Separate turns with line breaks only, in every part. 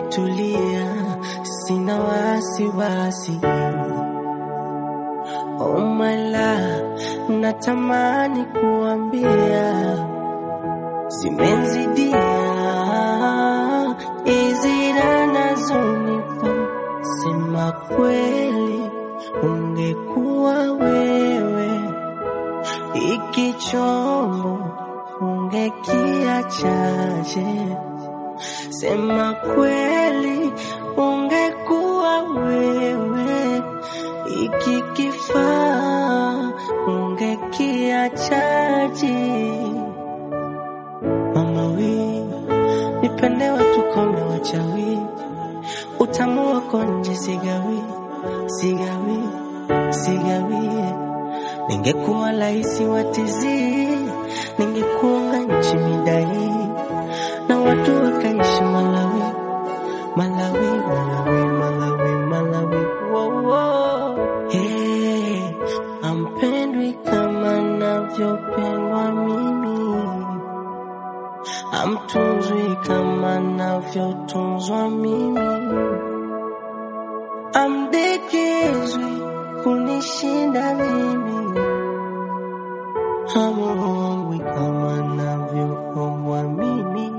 nimetulia, sina wasiwasi. Oh my love, natamani kuambia zimenzidia hizi raha nazonipa. Sema kweli, ungekuwa wewe iki chombo ungekiachaje? Sema kweli, ungekuwa wewe iki kifaa ungekiachaje? Mama we, nipende watu kome wachawi, utamu wako nje sigawi, sigawi, sigawi. Ningekuwa laisi watizi, ningekuunga nchi midai, na watu wakaishi Malawi, Malawi, Malawi, Malawi, Malawi. Wow, wow. Hey, ampendwi kama navyopendwa mimi amtunzwi kama navyotunzwa mimi, amdekezwi kunishinda mimi, hamuombwi kama navyoombwa mimi.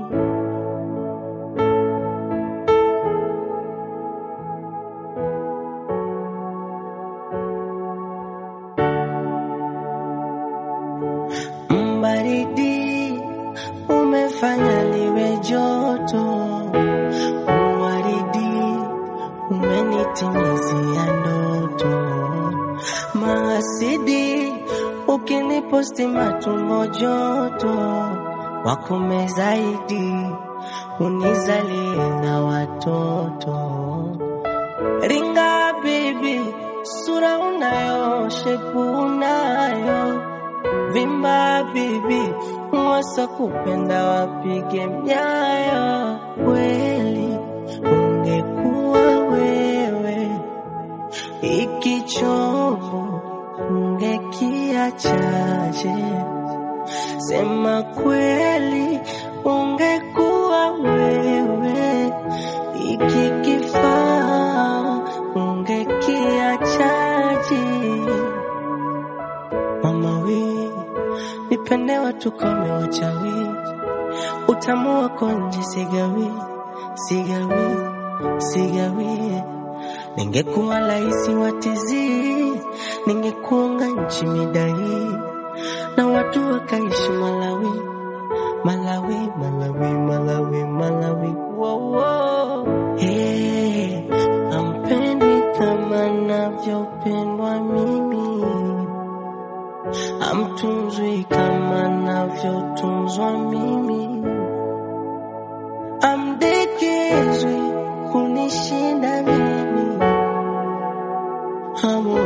Mbaridi umefanya liwe joto, uwaridi umenitimizia ndoto, mahasidi ukiniposti matumbo joto, wakome zaidi unizalie na watoto. Ringa baby, sura unayo, shepu unayo vimba bibi, wasa kupenda wapige myayo. Kweli ungekuwa wewe, iki chombo ungekiachaje? Sema kweli, ungekuwa wewe, iki kifaa ungekiachaje? Mama we, nipende watu kome wachawi, utamu wako nje sigawi, sigawi, sigawi. Ningekuwa laisi watizi, ningekuunga nchi midai, na watu wakaishi Malawi, Malawi, Malawi, Malawi, Malawi. Wow, wow. Hey, ampendwi kama navyopendwa mimi amtunzwi kama navyotunzwa mimi, amdekezwi kunishinda mimi, hamu